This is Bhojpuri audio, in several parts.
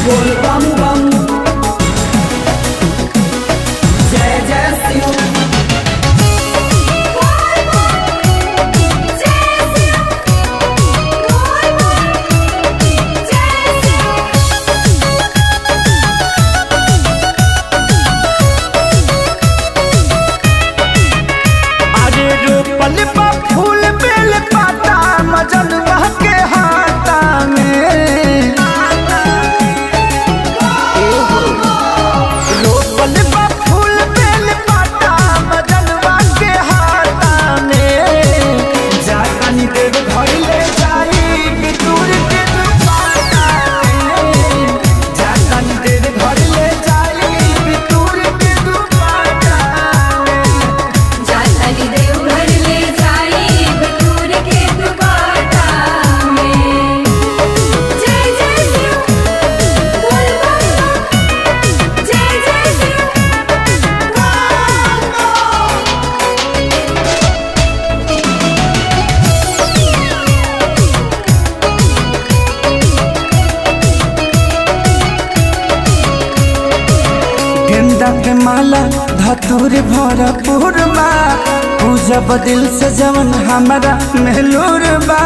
बोल बम बम जय जय शिव अरे रोपल बा फूल बेल पाता मजन के हाथा में रोपल बा फूल बेल पाता मजन के हाथा में जानी देव घर ले जाई बितूर के दुपाटा में जानी देव घर ले जाई बितूर के दुपाटा में जातली देव घर ले जाई बटूर के दुपाटा में जय जय शिव बोल बम जय जय शिव गेंदा के माला धतूर भरपूर बा पूजा बदिल से जवन हमारा महलूर बा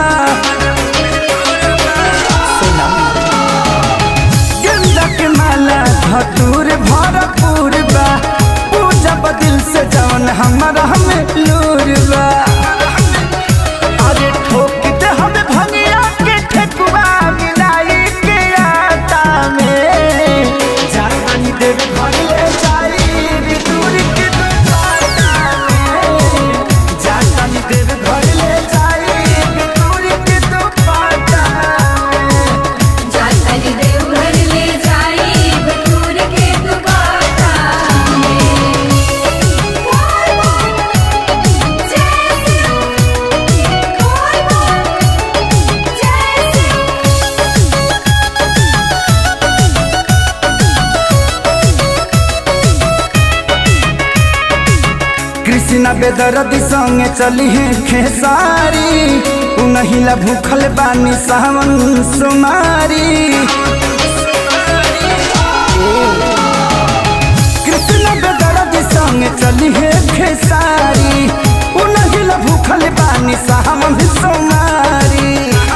गेंदा के माला धतूर भरपूर बा पूजा बदिल से जवन हमारा महलूर बा अरे ठोक दे हमें भंगिया के ठेकुआ मिलाई के आटा में जानी देव घर ले जाई दूर के दुपाटा में जानी देव घर ले जाई दूर के दुपाटा में जातली देव घर ले जाई बटूर के दुपाटा में बोल बम जय शिव बोल बम जय शिव कृष्णा बेदरदी संगे चली है खेसारी उनहिला भूखल बानी सावन सुमारी कृष्णा बेदरदी संगे चली है खेसारी उनहिला भूखल बानी सावन सुमारी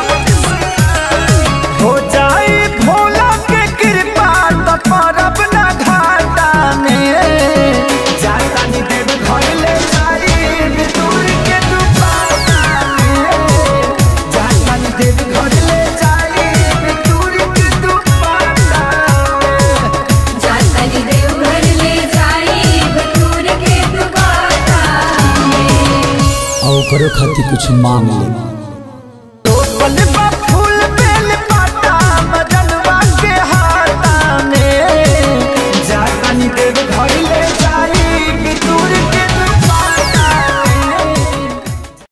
हो जाए भोला के कृपा तो परब न घाटा में जातानी देव घर ले जाई दूर के दुपाटा में जातानी देव घर ले जाई दूर के दुपाटा में जातली देव घर ले जाई बटूर के दुपाटा में और करो खातिर कुछ मांग ले रोपल